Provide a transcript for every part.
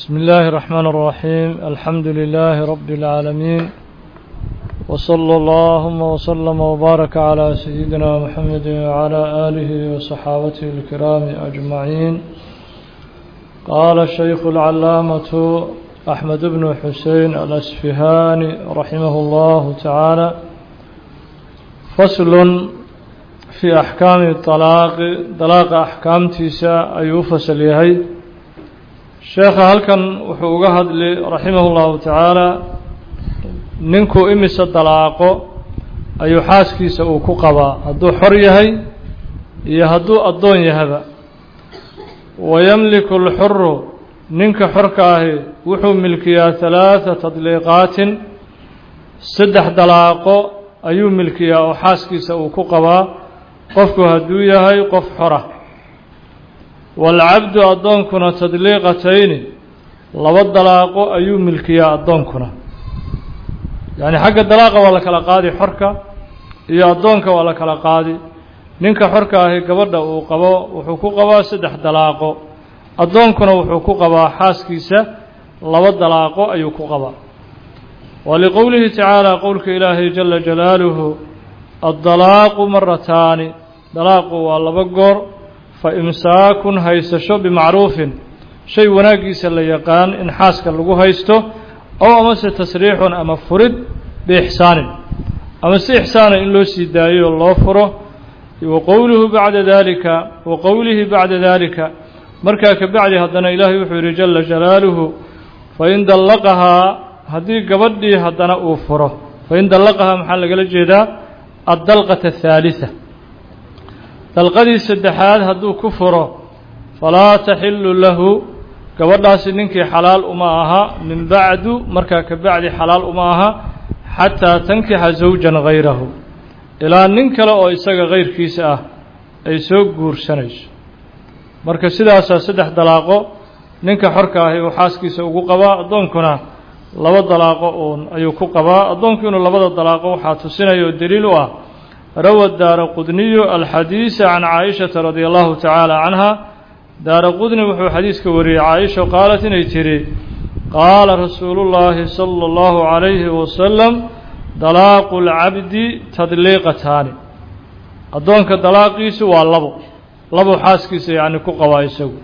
بسم الله الرحمن الرحيم الحمد لله رب العالمين وصلى اللهم وسلم وبارك على سيدنا محمد وعلى آله وصحابته الكرام أجمعين قال الشيخ العلامة أحمد بن حسين الأسفهاني رحمه الله تعالى فصل في أحكام الطلاق طلاق أحكام تيسا أي فصل يهي sheekha halkan wuxuu uga hadli raximahu llahu tacaala ninkuu imise dalaaqo ayuu xaaskiisa uu ku qabaa hadduu xor yahay iyo hadduu addoon yahaba wayamliku alxuru ninka xorka ahi wuxuu milkiyaa halaatha tadliiqaatin saddex dalaaqo ayuu milkiyaa oo xaaskiisa uu ku qabaa qofku hadduu yahay qof xora waalcabdu addoonkuna tadliiqatayni laba dalaaqo ayuu milkiyaa addoonkuna yacni xagga dalaaqa waa la kala qaadi xorka iyo addoonka waa la kala qaadi ninka xorka ahi gabadha uu qabo wuxuu ku qabaa saddex dalaaqo addoonkuna wuxuu ku qabaa xaaskiisa laba dalaaqo ayuu ku qabaa wa liqowlihi tacaala qowlka ilaahay jala jalaaluhu addalaaqu marataani dalaaqu waa laba goor fa imsaakun haysasho bimacruufin shay wanaaggiisa la yaqaan in xaaska lagu haysto ow amase tasriixun ama furid biixsaanin ama si ixsaana in loo sii daayo loo furo wa qowluhu bacda daalika wa qowlihi bacda daalika markaa ka bacdi haddana ilaahay wuxuu yidhi jala jalaaluhu fain dallaqahaa haddii gabadhii haddana uu furo fain dallaqahaa maxaa lagala jeedaa addalqata athaalisa dalqadii saddexaad hadduu ku furo falaa taxillu lahu gabadhaasi ninkii xalaal uma aha min bacdu markaa ka bacdi xalaal uma aha xataa tankixa zawjan hayrahu ilaa nin kale oo isaga kayrkiisa ah ay soo guursanayso marka sidaasaa saddex dalaaqo ninka xorka ahi uu xaaskiisa ugu qabaa addoonkuna laba dalaaqo uun ayuu ku qabaa addoonku inuu labada dalaaqo waxaa tusinaya oo daliil u ah rawa daara qudniyu alxadiisa can caaishata radia allahu tacaala canha daara qudni wuxuu xadiiska wariyey caaisha qaalat inay tidhi qaala rasuulu llaahi sala allahu calayhi wasalam dalaaqu lcabdi tadliiqataani addoonka dalaaqiisu waa labo labo xaaskiisa yacni ku qabaa isagu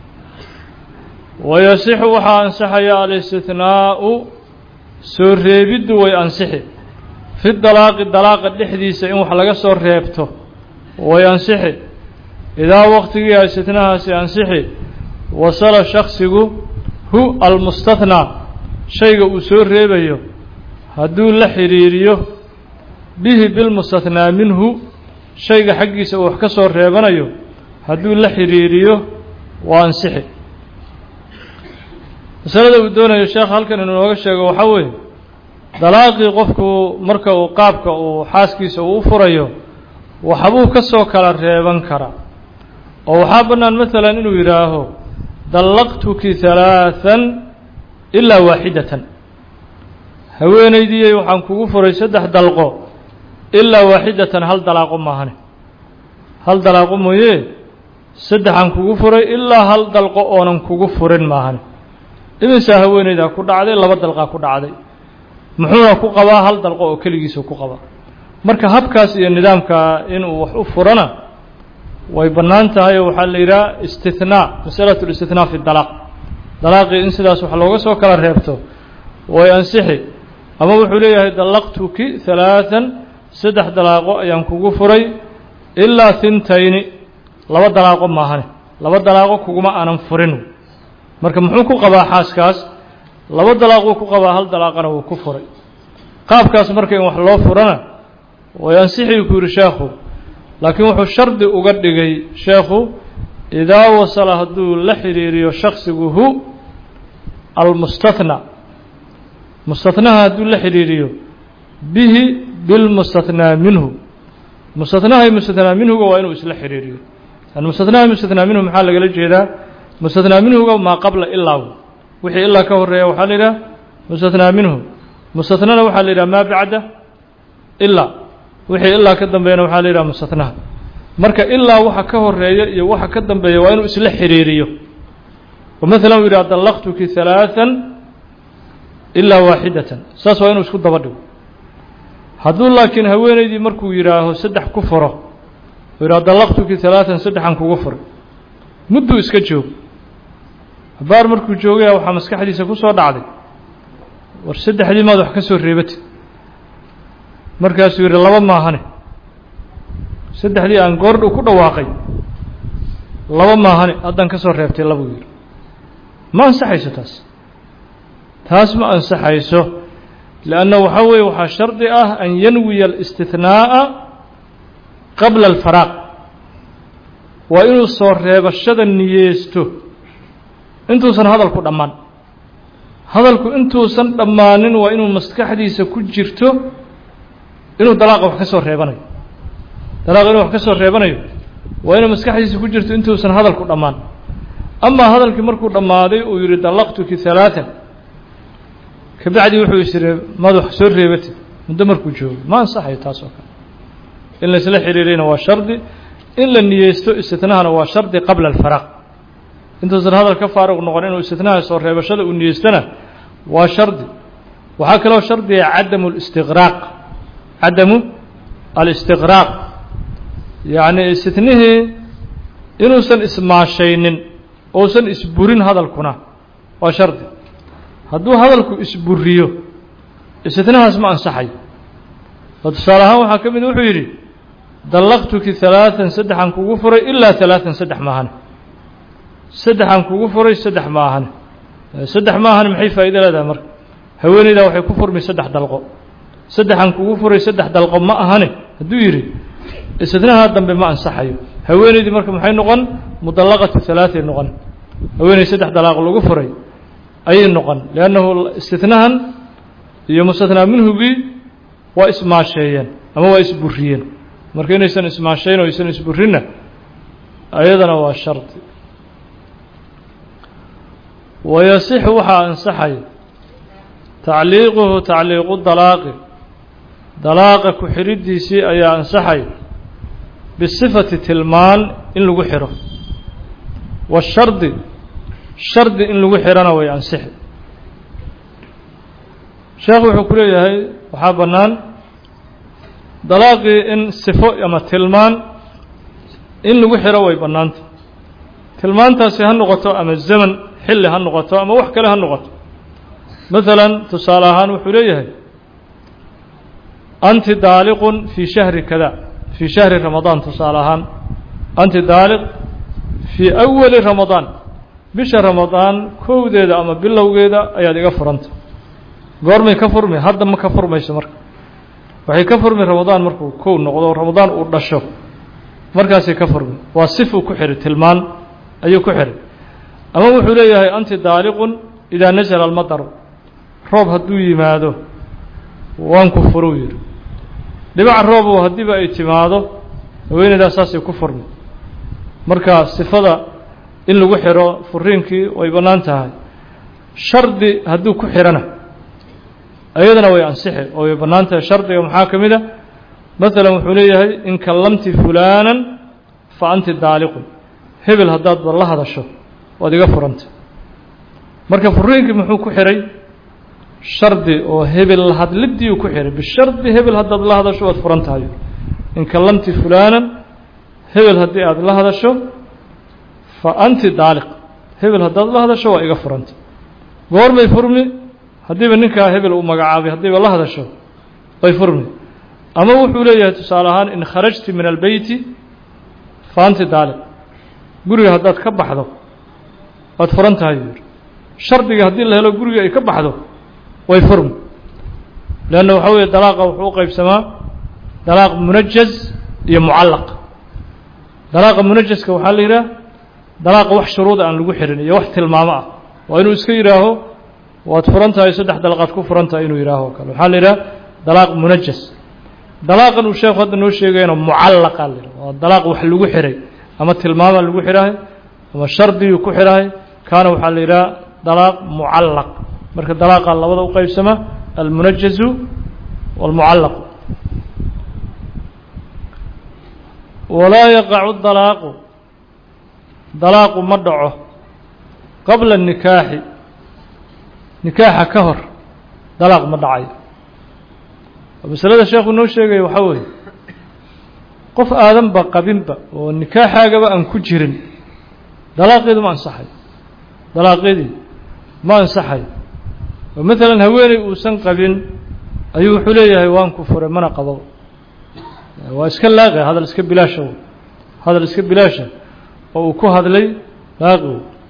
wayasixu waxaa ansaxaya alistihnaa'u soo reebiddu way ansixi fi dalaaqi dalaaqa dhexdiisa in wax laga soo reebto way ansixi idaa waqtigii istitnahaasi ansixi wasala shaksigu hu almustathnaa shayga uu soo reebayo hadduu la xidhiiriyo bihi bilmustathnaa minhu shayga xaggiisa uu wax ka soo reebanayo hadduu la xidhiiriyo waa ansixi masalada uu doonayo sheekh halkan inuu nooga sheego waxaa weeye dalaaqii qofku marka uu qaabka uu xaaskiisa uu u furayo waxbuu ka soo kala reeban karaa oo waxaa bannaan maalan inuu yidhaaho dallaqtuki halaathan ilaa waaxidatan haweenaydiyey waxaan kugu furay saddex dalqo ilaa waaxidatan hal dalaaqo maahane hal dalaaqo mooye saddexaan kugu furay ilaa hal dalqo oonan kugu furin maahane imisaa haweenaydaa ku dhacday laba dalqaa ku dhacday muxuuna ku qabaa hal dalqo oo keligiisa ku qabaa marka habkaas iyo nidaamka inuu wax u furana way bannaan tahay oo waxaa la yidhaha istithnaa masalatu listithnaa fi dalaaq dalaaqii in sidaas wax looga soo kala reebto way ansixi ama wuxuu leeyahay dallaqtuki halaathan saddex dalaaqo ayaan kugu furay ilaa hintayni laba dalaaqo maahane laba dalaaqo kuguma aanan furin marka muxuu ku qabaa xaaskaas laba dalaaq wuu ku qabaa hal dalaaqana wuu ku furay qaabkaas marka in wax loo furana way ansixii ku yidhi sheekhu laakiin wuxuu shardi uga dhigay sheekhu idaa wasala hadduu la xidhiiriyo shaksigu hu almustathnaa mustathnaha hadduu la xidhiiriyo bihi bilmustathnaa minhu mustathnaha iyo mustathnaa minhuga waa inuu isla xidhiiriyo yani mustathnaha mustathnaa minhu maxaa lagala jeedaa mustathnaa minhuga maa qabla ilaa wixii ilaa ka horeeya waxaa la yidhaha mustathnaa minhu mustathnana waxaa la yidhaha maa bacda ilaa wixii ilaa ka dambeeyana waxaa la yidhaha mustathnaha marka ilaa waxa ka horeeya iyo waxa ka dambeeya waa inuu isla xidhiiriyo oo maalan uu yidhi adallaqtuki halaathan ilaa waaxidatan saas waa inuu isku daba dhigo hadduu laakiin haweenaydii markuu yidhaaho saddex ku furo uu yidhaho dallaqtuki halaatan saddexan kugu furay mudduu iska joog habaar markuu joogaya waxaa maskaxdiisa ku soo dhacday war saddexdii maad wax ka soo reebatid markaasuu yidhi laba maahane saddexdii aan goordhow ku dhawaaqay laba maahane haddaan ka soo reebtay labuu yidhi ma ansaxayso taas taas ma ansaxayso lianna waxaa weeye waxaa shardi ah an yanwiya alistithnaa'a qabla alfaraaq waa inuu soo reebashada niyeysto intuusan hadalku dhammaan hadalku intuusan dhammaanin waa inuu maskaxdiisa ku jirto inuu dalaaqa wax ka soo reebanayo dalaaqa inuu wax ka soo reebanayo waa inuu maskaxdiisa ku jirto intuusan hadalku dhammaan amaa hadalkii markuu dhammaaday uu yidhi dallaqtuki halaatan kabacdi wuxuu is yidhi maad wax soo reebatid muddo markuu joogo ma ansaxayo taas oo kale in laisla xiriirayna waa shardi in la niyeysto istitnahana waa shardi qabla alfaraaq intuusan hadal ka faaruq noqon inuu istitnaha soo reebashada uu niyeystana waa shardi waxaa kaloo shardiga cadamu listiqraaq cadamu alistiqraaq yacni istitnihii inuusan ismaashaynin ousan isburin hadalkuna waa shardi hadduu hadalku isburiyo istitnahaas ma ansaxayo oo tusaale ahaan waxaa ka mid wuxuu yidhi dallaqtuki halaatan saddexan kugu furay ilaa halaatan saddex maahane saddexan kugu furay saddex maahane saddex maahane maxay faa'ido leedahay marka haweeneydaa waxay ku furmi saddex dalqo saddexan kugu furay saddex dalqo ma ahane hadduu yidhi istitnaha dambe ma ansaxayo haweeneydii marka maxay noqon mudallaqatu halaatay noqon haweeney saddex dalaaq lagu furay ayay noqon liannahu istitnahan iyo mustathnaa minhugii waa ismaasheeyeen ama waa isburiyeen marka inaysan ismaashayn oo aysan isburinna ayadana waa shardi wayasixu waxaa ansaxaya tacliiquhu tacliiqu dalaaqi dalaaqa ku xidhidiisii ayaa ansaxaya bisifati tilmaan in lagu xidho washardi shardi in lagu xidhana way ansixi sheekhu wuxuu ku leeyahay waxaa bannaan dalaaqii in sifo ama tilmaan in lagu xidho way bannaanta tilmaantaasi ha noqoto ama zaman xilli ha noqoto ama wax kale ha noqoto maalan tusaale ahaan wuxuu leeyahay anti daaliqun fii shahri kada fii shahri ramadaan tusaale ahaan anti daaliq fii awali ramadaan bisha ramadaan kowdeeda ama bilowgeeda ayaad iga furanta goormay ka furmi hadda ma ka furmayso marka waxay ka furmi ramadaan markuu kow noqdo ramadaan uu dhasho markaasay ka furmi waa sifuu ku xidhay tilmaan ayuu ku xidhay ama wuxuu leeyahay anti daaliqun idaa nasala almadaru roob hadduu yimaado waan ku furuu yidhi dhibaca roobu haddiiba ay timaado haweeneydaa saasay ku furmi marka sifada in lagu xidho furiinkii way bannaan tahay shardi hadduu ku xidhana ayadana way ansixi oo way bannaan tahay shardiga maxaa ka mid a maalan wuxuu leeyahay in kallamti fulaanan fa anti daaliqun hebel haddaad la hadasho waad iga furanta marka furiinkii muxuu ku xidhay shardi oo hebel hadlidiiu ku xidhay bishardi hebel haddaad la hadasho waad furan tahay in kallamti fulaanan hebel haddii aad la hadasho fa anti daaliq hebel haddaad la hadasho waa iga furanta goormay furmi haddiiba ninkaa hebel uu magacaabay haddiiba la hadasho way furmi ama wuxuu leeyahay tusaale ahaan in kharajti min albeyti fa anti daaliq guriga haddaad ka baxdo waad furan tahay yuu yihi shardiga haddii la helo guriga ay ka baxdo way furmi leanna waxaa weeye dalaaqa wuxuu u qaybsamaa dalaaq munajaz iyo mucallaq dalaaqa munajaska waxaa la yidhaha dalaaqa wax shuruuda aan lagu xirin iyo wax tilmaamo ah waa inuu iska yidhaaho waad furan tahay saddex dalaqaad ku furan tahay inuu yidhaaho kale waxaa la yidhaha dalaaq munajas dalaaqan uu sheekhu hadda noo sheegayana mucallaqa la yidhaha waa dalaaq wax lagu xiray ama tilmaama lagu xidhahay ama shardiyuu ku xidhahay kaana waxaa la yidhaha dalaaq mucallaq marka dalaaqa labada u qaybsama almunajazu wاlmucallaqu walaa yaqacu dalaaqu dalaaqu ma dhaco qabla nikaaxi nikaaxa ka hor dalaaq ma dhacayo masalada sheekhu noo sheegaya waxaa weeye qof aadanba qabinba oo nikaaxaagaba aan ku jirin dalaaqeedu ma ansaxayo dalaaqeedii ma ansaxayo oo maalan haweeney uusan qabin ayuu wuxuu leeyahay waan ku furay mana qabo waa iska laaqi hadal iska bilaasha hadal iska bilaasha oo uu ku hadlay laaqi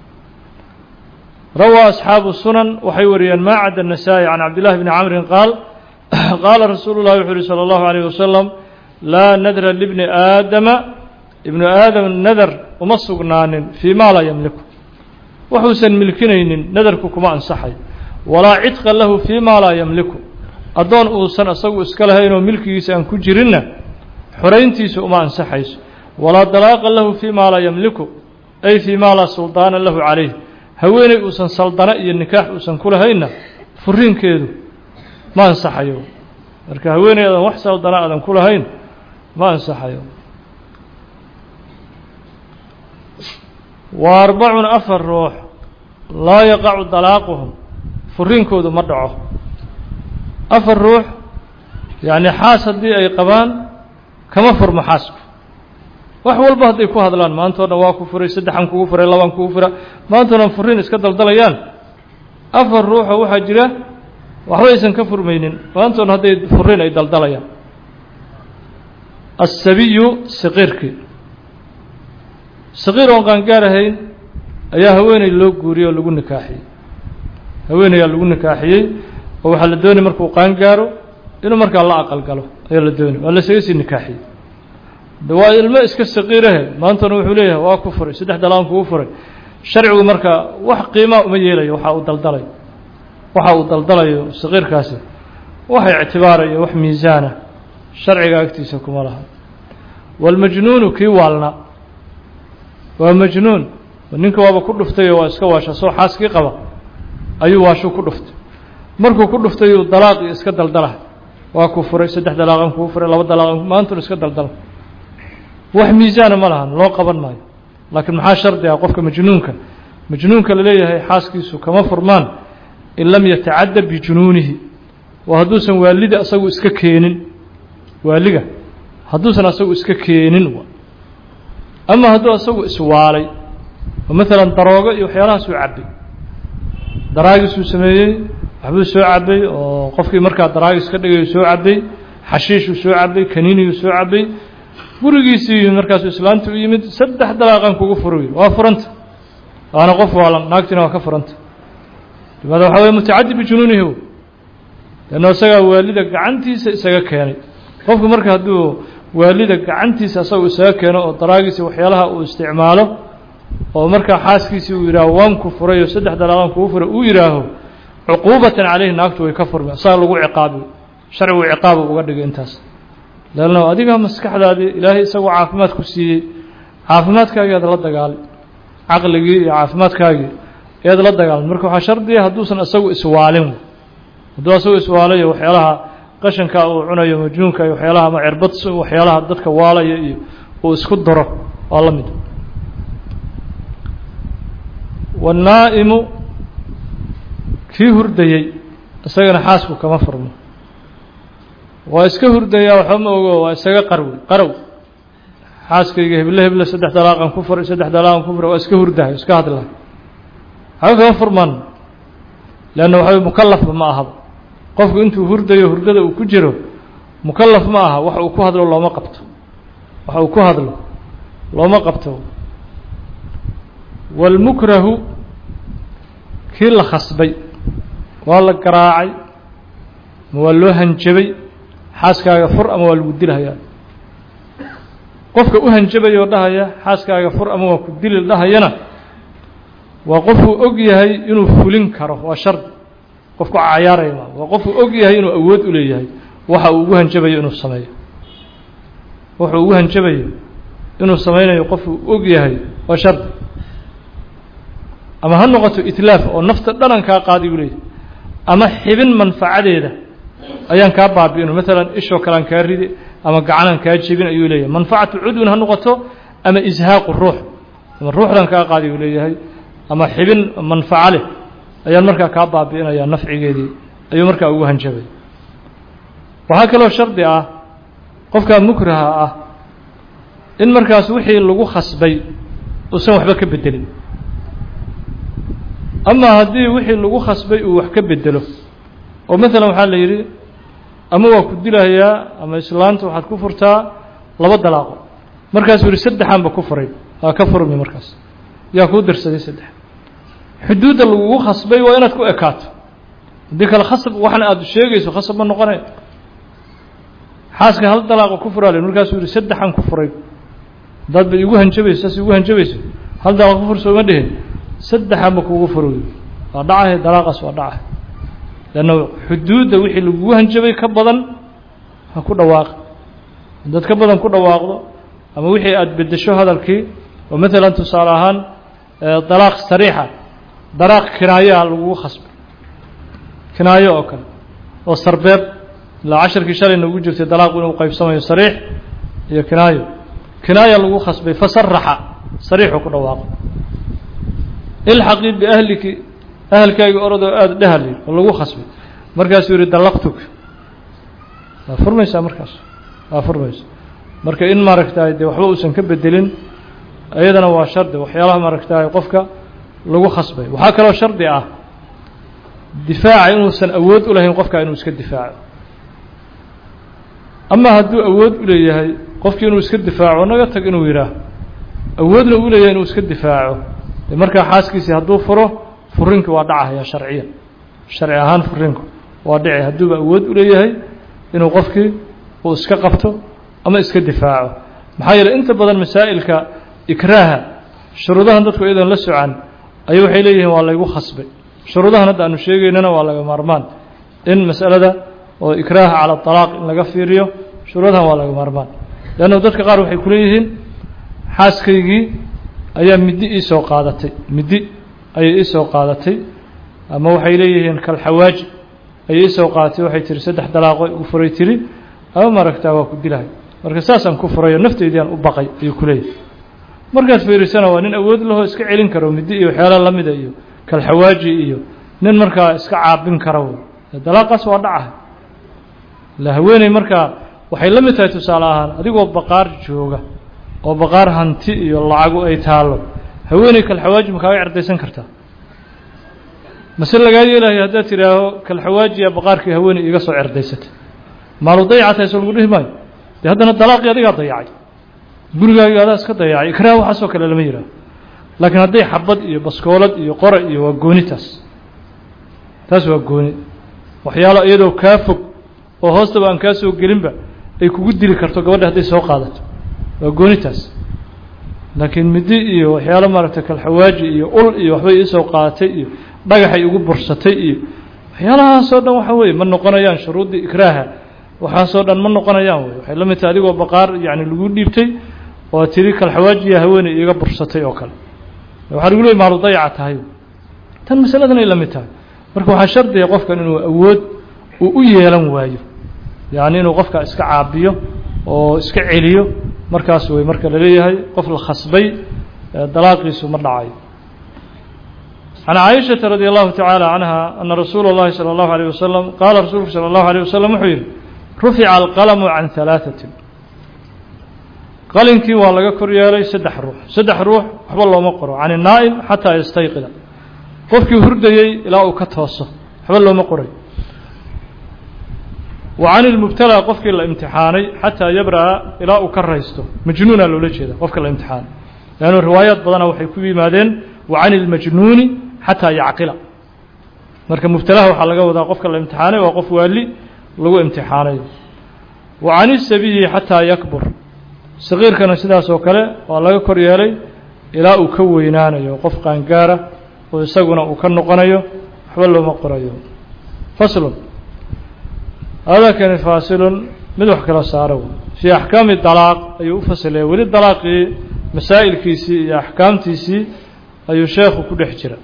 rawaa asxaabu sunan waxay wariyeen maa cadda النasaaئي can cabdillahi bni camrin qaal qaala rasuulu llahi wuxuu uhi salى اllahu عalيه wasalam laa nadra libni aadama ibnu aadam nadar uma sugnaanin fii ma laa yamliku waxuusan milkinaynin nadarku kuma ansaxay walaa cidqa lahu fii ma laa yamliku addoon uusan isagu iska lahaynoo milkigiisa aan ku jirinna xorayntiisa uma ansaxayso walaa dalaaqa lahu fii ma laa yamliku ay fii ma laa suldaana lahu calayh haweeney uusan saldano iyo nikaax uusan ku lahaynna furiinkeedu ma ansaxayo marka haweeney aadan wax saldana aadan ku lahayn ma ansaxayo wa arbacun afar ruux laa yaqacu dalaaquhum furiinkoodu ma dhaco afar ruux yacni xaas haddii ay qabaan kama furmo xaasku wax walba hadday ku hadlaan maantao dhan waa ku furay saddexan kugu furay labaan kugu fura maantao dhan furiin iska daldalayaan afar ruuxoo waxaa jira waxba aysan ka furmaynin maantao dhan hadday furiin ay daldalayaan asabiyu saqiirkii saqiir oon qaangaar ahayn ayaa haweeney loo guuriyey oo lagu nikaaxiyey haweeneyaa lagu nikaaxiyey oo waxaa la doonay markuu qaangaaro inuu markaa la aqal galo ayaa la doonay waa lasaga sii nikaaxiyey waa ilmo iska saqiirahe maantana wuxuu leeyahay waa ku furay saddex dalaan kugu furay sharcigu marka wax qiimaa uma yeelayo waxa uu daldalayo waxa uu daldalayo saqiirkaasi wax ictibaarayo wax miisaana sharciga agtiisa kuma laha waalmajnuunu kii waalna waa majnuun ninka waaba ku dhuftay oo waa iska waasha soo xaaskii qaba ayuu waashuu ku dhuftay markuu ku dhuftay uu dalaaqii iska daldala waa ku furay saddex dalaaqan kuu furay laba dalaaqan maantuna iska daldala wax miisaana ma lahan loo qaban maayo laakiin maxaa shardi ah qofka majnuunka majnuunka la leeyahay xaaskiisu kama furmaan in lam yatacadda bijunuunihi waa hadduusan waalida asagu iska keenin waaliga hadduusan asagu iska keenin ama hadduu asagu iswaalay oo maalan daroogo iyo waxyaalahaasuu cabbay daraagisuu sameeyey waxbuu soo cabbay oo qofkii markaa daraagis ka dhigayu soo cabbay xashiishuu soo cabbay kaniiniyuu soo cabbay gurigiisii yimid markaasuu islaanta u yimid saddex dalaaqan kugu furi waa furanta waana qof waalan naagtina waa ka furanta limaada waxaa weye mutacaddi bijunuunihi leanno isagaa waalida gacantiisa isaga keenay qofku marka hadduu waalida gacantiisa asagoo isaga keeno oo daraagiisa waxyaalaha uu isticmaalo oo markaa xaaskiisii uu yidhaaho waan ku furay oo saddex dalaaqan kugu furay uu yidhaaho cuquubatan caleyhi naagtu way ka furmi isaga lagu ciqaabi sharcigu ciqaabu uga dhigay intaas leanno adiga maskaxdaadii ilaahay isagoo caafimaad ku siiyey caafimaadkaagii aad la dagaalay caqligii iyo caafimaadkaagii ead la dagaalmay marka waxaa shardiya hadduusan isagu iswaalin hadduu isagu iswaalayo waxyaalaha qashanka uu cunayo majnuunka iyo waxyaalaha ama cirbad waxyaalaha dadka waalaya iyo uu isku daro waa la mid wannaa'imu kii hurdayey isagana xaasku kama furmo waa iska hurdayaa waxba ma ogo waa isaga qarwi qarow xaaskayga heble heble saddex dalaaqan ku furay saddex dalaaqan ku furay waa iska hurdahay iska hadlahay waxba kama furmaan leanna waxaa mukalafba ma ahaba qofku intuu hurdayo hurdada uu ku jiro mukalaf ma aha wax uu ku hadlo looma qabto wax uu ku hadlo looma qabto waalmukrahu kii la khasbay waa la garaacay ma waa loo hanjabay xaaskaaga fur ama waa lagu dilhayaa qofka u hanjabaya oo dhahaya xaaskaaga fur ama waa ku dili dhahayana waa qofuu og yahay inuu fulin karo waa shardi qofku cayaaraya ma waa qofuu og yahay inuu awood u leeyahay waxa uu ugu hanjabayo inuu sameeyo wuxuu ugu hanjabayo inuu sameynayo qofuu og yahay waa shardi ama ha noqoto itlaaf oo nafta dhanan kaa qaadi u leeyahay ama xibin manfacadeeda ayaan kaa baabi'ino maalan ishoo kalean kaa ridi ama gacanaan kaa jebin ayuu leeyahay manfacatu cudwin ha noqoto ama ishaaqu ruux ama ruuxdan kaa qaadi uu leeyahay ama xibin manfaco leh ayaan markaa kaa baabi'inayaa nafcigeedii ayuu markaa ugu hanjabay waxaa kaloo shardi ah qofka mukraha ah in markaas wixii lagu khasbay uusan waxba ka bedelin ama haddii wixii lagu khasbay uu wax ka bedelo oo maalan waxaa la yidhi ama waa ku dilahayaa ama islaanta waxaad ku furtaa laba dalaaqo markaasuu yihi saddexaanba ku furay waa ka furmi markaas yaa kuu dirsaday saddex xuduudda lagugu khasbay waa inaad ku ekaato haddii kale khasab waxna aada sheegayso khasab ma noqonay xaaska hal dalaaqo ku furaale markaasuu yihi saddexan ku furay haddaad ba igu hanjabayso saas igu hanjabayso hal dalaaq ku fur sooma dhihin saddexanba kugu furoy waa dhacahay dalaaqaas waa dhacahay leanna xuduudda wixii lagugu hanjabay ka badan ha ku dhawaaq haddaad ka badan ku dhawaaqdo ama wixii aada bedesho hadalkii oo maalan tusaale ahaan dalaaq sariixa dalaaq kinaayaa lagugu khasbay kinaayo oo kale oo sarbeeb ilaa casharkii shalay noogu jirtay dalaaqu inuu qaybsamayo sariix iyo kinaayo kinaaya lagu khasbay fasaraxa sariixuu ku dhawaaqo ilxaqii biahliki ahalkaagii orodoo aada dhehali oo lagu khasbay markaasuu yihi dallaqtuk waa furmaysaa markaas waa furmaysa marka in maaragtaay dee waxba uusan ka bedelin iyadana waa shardi waxyaalaha maaragtaay qofka lagu khasbay waxaa kaloo shardi ah difaaca inuusan awood u lahayn qofka inuu iska difaaco ama hadduu awood u leeyahay qofkii inuu iska difaaco naga tag inuu yidhaah awoodna u leeyahay inuu iska difaaco dee markaa xaaskiisii hadduu furo furinkii waa dhacahaya sharciya sharci ahaan furinku waa dhici hadduuba awood u leeyahay inuu qofkii uu iska qabto ama iska difaaco maxaa yeeley inta badan masaa'ilka ikraaha shuruudahan dadku iyadoon la socan ayay waxay leeyihiin waa laygu khasbay shuruudahan hadda aanu sheegaynana waa laga maarmaan in masalada oo ikraaha cala alaaq in laga fiiriyo shuruudahan waa laga maarmaan leanna dadka qaar waxay ku leeyihiin xaaskaygii ayaa middi ii soo qaadatay middi ayay ii soo qaadatay ama waxay leeyihiin kalxawaaji ayay ii soo qaadatay waxay tihi saddex dalaaqo igu furay tiri ama maaragtaa waa ku dilahay marka saasaan ku furayo nafteydiaan u baqay ayuu ku leeyahay markaad fiirisana waa nin awood lahoo iska celin karo middi iyo waxyaala lamida iyo kalxawaaji iyo nin markaa iska caabin kara wey dalaaqaas waa dhacahay la haweeney markaa waxay la mid tahay tusaale ahaan adigoo baqaar jooga oo baqaar hanti iyo lacagu ay taallo haweeney kalxawaaji ma kaaga cerdaysan kartaa mase lagaa yeelayo haddaad tidhaaho kalxawaajiya baqaarkii haweeney iga soo cerdaysatay maalu dayacatahay soo lagu dhihi maayo dee haddana dalaaqii adigaa dayacay gurigaagii adaa iska dayacay ikraah waxaasoo kale lama yidhaaho laakiin hadday xabad iyo baskoolad iyo qora iyo waa gooni taas taas waa gooni waxyaalo iyadoo kaa fog oo hoostaba aan kaa soo gelinba ay kugu dili karto gabadha hadday soo qaadato waa gooni taas laakiin middi iyo waxyaalo maaragtay kalxawaaji iyo ul iyo waxbay iisoo qaadatay iyo dhagaxay igu bursatay iyo waxyaalahaasoo dhan waxa weeye ma noqonayaan shuruuddii ikraaha waxaasoo dhan ma noqonayaan wey waxay la mid tahay adigoo baqaar yacni lagu dhiibtay oo tiri kalxawaajiya haweeney iiga bursatay oo kale waxaa lagu leeyay maalu dayaca tahay tan masaladan ay la mid tahay marka waxaa shardiga qofkan inuu awood uu u yeelan waayo yacni inuu qofka iska caabiyo oo iska celiyo markaas wey marka la leeyahay qof la khasbay dalaaqiisu ma dhacayo can caaishata radi allahu tacaala canha ana rasuula اllahi salى اllahu alيyه wasalam qaala rasuulku salى اllahu alيyه wasalam wuxuu yihi rufica alqalamu can halaaثatin qalinkii waa laga kor yeelay saddex ruux saddex ruux waxba looma qoro can الnaa'im xataa yastayqida qofkii hurdayey ilaa uu ka tooso waxba looma qoray wa can ilmubtalaa qofkii la imtixaanay xataa yabra'a ilaa uu ka raysto majnuuna loola jeeda qofka la imtixaanay leannu riwaayaad badana waxay ku yimaadeen wa can ilmajnuuni xataa yacqila marka mubtalaha waxaa laga wadaa qofka la imtixaanay waa qof waali lagu imtixaanayo wa can isabiyi xataa yakbur saqiirkana sidaas oo kale waa laga kor yeelay ilaa uu ka weynaanayo qof qaangaara oo isaguna uu ka noqonayo waxba looma qorayo faslun hadakani faasilun mid wax kala saaro fii axkaami dalaaq ayuu u fasilaya weli dalaaqii masaa'ilkiisii iyo axkaamtiisii ayuu sheekhu ku dhex jira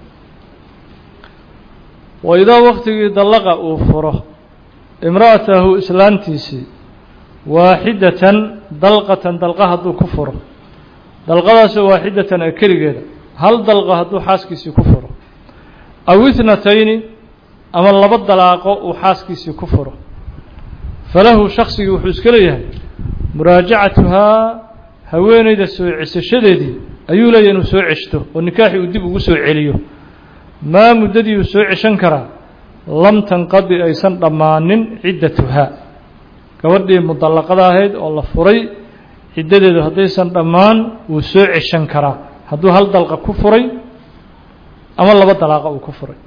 wa idaa waktigii dallaqa uu furo imra'atahu islaantiisii waaxidatan dalqatan dalqa hadduu ku furo dalqadaasoo waaxidatan ee keligeeda hal dalqa hadduu xaaskiisii ku furo aw itnatayni ama laba dalaaqo uu xaaskiisii ku furo falahu shaksigii wuxuu iska leeyahay muraajacatuhaa haweeneyda soo cesashadeedii ayuu leeyahy inuu soo ceshto oo nikaaxii uu dib ugu soo celiyo maa muddadii uu soo ceshan karaa lam tanqadi aysan dhammaanin ciddatuhaa gabadhii mudallaqada ahayd oo la furay ciddadeedu haddaysan dhammaan wuu soo ceshan karaa hadduu hal dalqa ku furay ama laba dalaaqa uu ku furay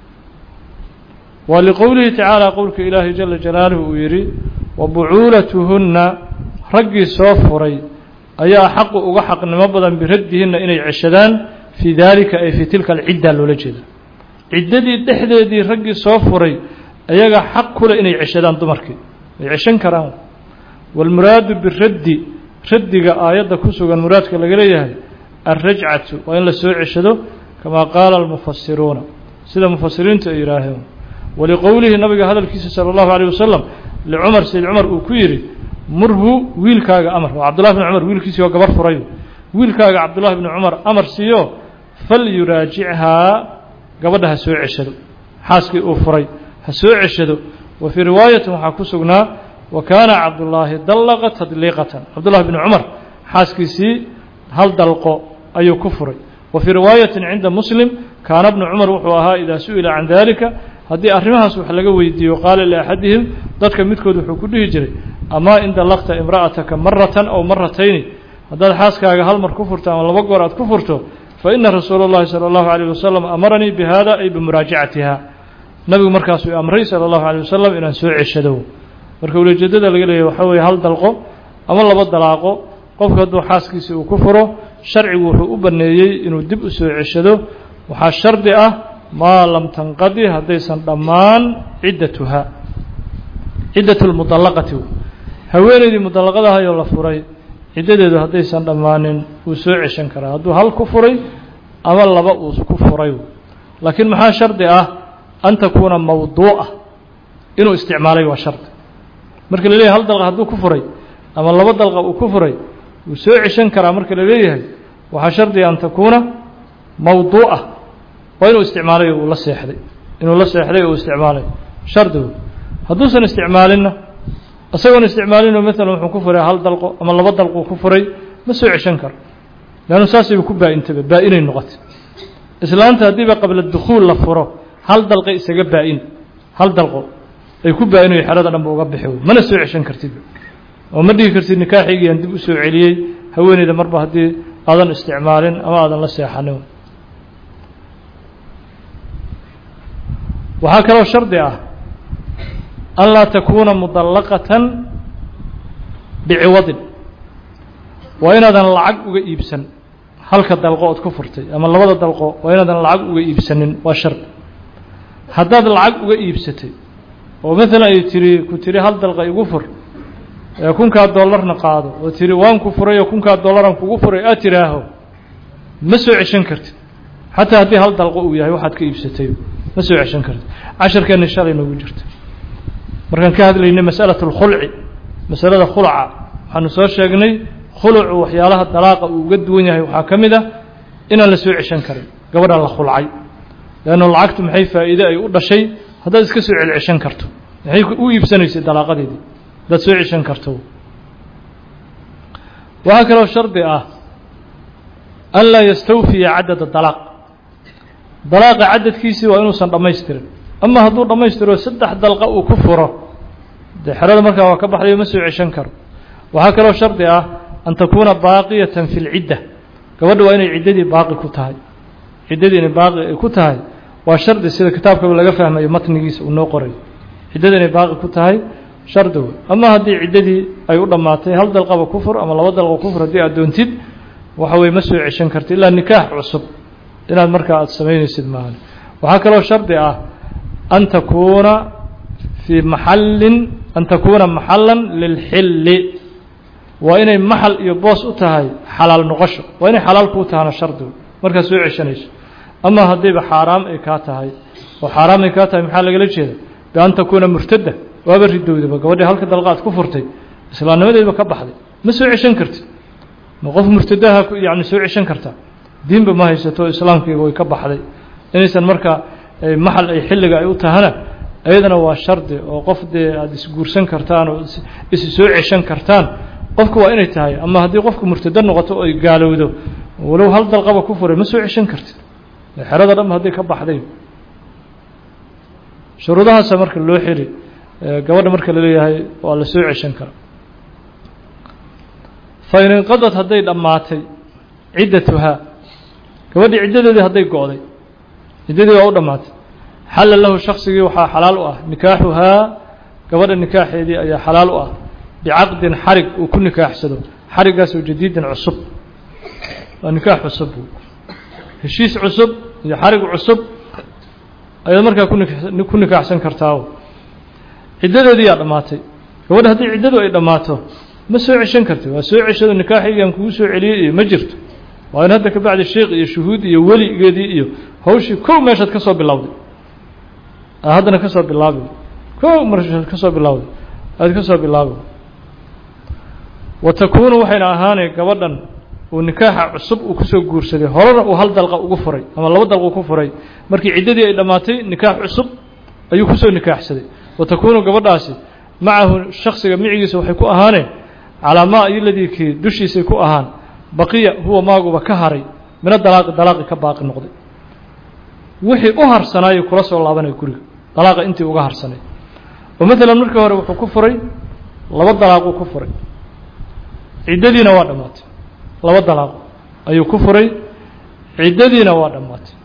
waa liqowlihi tacaala qowlka ilaahi jala jalaaluhu uu yidhi wa bucuulatuhunna raggii soo furay ayaa xaqu uga xaqnimo badan biraddihinna inay ceshadaan fii daalika ay fii tilka alcidda loola jeeda ciddadii dhexdeedii raggii soo furay ayaga xaq kule inay ceshadaan dumarkii ay ceshan karaan waalmuraadu biraddi raddiga aayadda ku sugan muraadka laga leeyahay alrajcatu waa in la soo ceshado kamaa qaala almufasiruuna sida mufasiriintu ay yidhaaheen waliqowlihi nabiga hadalkiisa sala allahu alayh wasalam licumar sayd cumar uu ku yidhi murhu wiilkaaga amar waa cabdullahi bn cumar wiilkiisii oo gabar furay wiilkaaga cabdullahi bni cumar amar siiyo fal yuraajichaa gabadha ha soo ceshado xaaskii uu furay ha soo ceshado wa fii riwaayatin waxaa ku sugnaa wa kaana cabdullaahi dallaqa tadliiqatan cabdullahi bni cumar xaaskiisii hal dalqo ayuu ku furay wa fii riwaayatin cinda muslim kaana bnu cumar wuxuu ahaa idaa su-ila can dalika haddii arrimahaas wax laga weydiiyo qaala liaxadihim dadka midkood wuxuu ku dhihi jiray amaa in dallaqta imra'ataka maratan aw maratayni haddaad xaaskaaga hal mar ku furto ama laba goor aad ku furto fa ina rasuula اllahi salى اllahu عalيه wasalam amaranii bihada ay bimuraajacatiha nabigu markaasuu amray salى اllahu عalيه wasalam inaan soo ceshado marka ulejeedada laga leeyahy waxaa weeye hal dalqo ama laba dalaaqo qofka hadduu xaaskiisii uu ku furo sharcigu wuxuu u baneeyey inuu dib u soo ceshado waxaa shardi ah maa lam tanqadi haddaysan dhammaan ciddatuha ciddat lmudallaqati haweeneydii mudallaqadahayoo la furay ciddadeedu haddaysan dhammaanin wuu soo ceshan karaa hadduu hal ku furay ama laba uu ku furay laakiin maxaa shardi ah an takuuna mawduuca inuu isticmaalay waa shardi marka la leeyahay hal dalqa hadduu ku furay ama laba dalqa uu ku furay wuu soo ceshan karaa marka la leeyahay waxaa shardiga an takuuna mawduuca waa inuu isticmaalay uu la seexday inuu la seexday oo uu isticmaalay shardigu hadduusan isticmaalinna isagoon isticmaalinoo maalan wuxuu ku furay hal dalqo ama laba dalquu ku furay ma soo ceshan karo leannu saasayba ku baa-intaba baa-inay noqotay islaanta haddiiba qabla dukhuul la furo hal dalqo isaga baa-in hal dalqo ay ku baa-inayo xerada dhanba uga bixi wey mana soo ceshan kartid oo ma dhigi kartid nikaaxigiyaan dib u soo celiyey haweeneyda marba haddii aadan isticmaalin ama aadan la seexanin waxaa kaloo shardi ah an laa takuuna mudallaqatan biciwadin waa inaadan lacag uga iibsan halka dalqo ood ku furtay ama labada dalqo waa inaadan lacag uga iibsanin waa shardi haddaad lacag uga iibsatay oo maalan ay tiri ku tiri hal dalqa igu fur ee kunkaa dollarna qaado oo tiri waan ku furay oo kunkaa dollaran kugu furay aad tiraaho ma soo ceshan kartid xataa haddii hal dalqo uu yahay waxaad ka iibsatay ma soo ceshan kartid casharkeenna shalay noogu jirta markaan ka hadlaynay masalatu اlkhulci masalada khulca waxaanu soo sheegnay khulucu waxyaalaha dalaaqa uu uga duwan yahay waxaa ka mid ah inaan la soo ceshan karin gabadhan la khulcay leannu lacagtu maxay faa'iide ay u dhashay haddaad iska soo celceshan karto maxay u iibsanaysay dalaaqadeedii haddaad soo ceshan karto waxaa kaloo shardi ah an laa yastawfiya cadada dalaaq dalaaqa cadadkiisii waa inuusan dhammaystirin ama hadduu dhammaystiro saddex dalqa uu ku furo dee xerada markaa waa ka baxdayo ma soo ceshan karo waxaa kaloo shardi ah an takuuna baaqiyatan fi lcidda gabadha waa inay ciddadii baaqi ku tahay ciddadii inay baaqi ay ku tahay waa shardi sida kitaabkaba laga fahmayo matnigiisa uu noo qoray ciddada inay baaqi ku tahay shardi wey ama haddii ciddadii ay u dhammaatay hal dalqaba ku fur ama laba dalqa ku fur haddii aad doontid waxa weye ma soo ceshan karti ilaa nikaax cusub inaad markaa aada samaynaysid maahan waxaa kaloo shardi ah an takuuna fii maxallin an takuuna maxallan lilxilli waa inay maxal iyo boos u tahay xalaal noqosho waa inay xalaal kuu tahana shardigu markaad soo ceshanayso ama haddiiba xaaraam ay kaa tahay oo xaaraam ay kaa tahay maxaa lagala jeeda bian takuuna murtadda waaba ridowdaba gabadhii halka dalqaad ku furtay islaamnimadeedba ka baxday ma soo ceshan kartid ma qof murtadaha yani soo ceshan kartaa diinba ma haysato islaamkiiba way ka baxday inaysan marka maxal ay xilliga ay u tahana iyadana waa shardi oo qof dee aada isguursan kartaan oo isi soo ceshan kartaan qofku waa inay tahay ama haddii qofku murtado noqoto oo ay gaalowdo walow hal dalqaba ku furay ma soo ceshan kartid xerada dhanba hadday ka baxday shuruudahaasa marka loo xiri gabadha marka la leeyahay waa la soo ceshan karaa fa in inqadad hadday dhammaatay ciddatuhaa gabadhii ciddadeedii hadday go-day ciddadii waa u dhammaatay xalla lahu shaksigii waxaa xalaal u ah nikaaxuhaa gabadha nikaaxeedii ayaa xalaal u ah bicaqdin xarig uu ku nikaaxsado xariggaasoo jadiidin cusub waa nikaax cusub heshiis cusub iyo xarig cusub ayaad markaa ku nikaaxsan kartaa ciddadeedii yaa dhammaatay gabadha haddii ciddadu ay dhammaato ma soo ceshan karti waa soo ceshado nikaaxiygaan kugu soo celiyey iyo ma jirto waa in hadda ka bacdi sheikh iyo shuhuud iyo weligeedii iyo hawshii kow meeshaad ka soo bilowday haddana ka soo bilaabi kow meeshaad ka soo bilowday aad ka soo bilaabi wa takuunu waxayna ahaanay gabadhan uu nikaaxa cusub uu kusoo guursaday horena uu hal dalqa ugu furay ama laba dalqa ku furay markii ciddadii ay dhammaatay nikaax cusub ayuu kusoo nikaaxsaday wa takuunu gabadhaasi macahu shaksiga micigiisa waxay ku ahaaneen calaa maa iyoladii kii dushiisay ku ahaan baqiya huwa maaguba ka haray mina dalaaqi dalaaqi ka baaqi noqday wixii u harsanaayay kula soo laabanaya guriga dalaaqa intii uga harsanay oo maalan markii hore wuxuu ku furay laba dalaaquu ku furay ciddadiina waa dhammaatay laba dalaaqo ayuu ku furay ciddadiina waa dhammaatay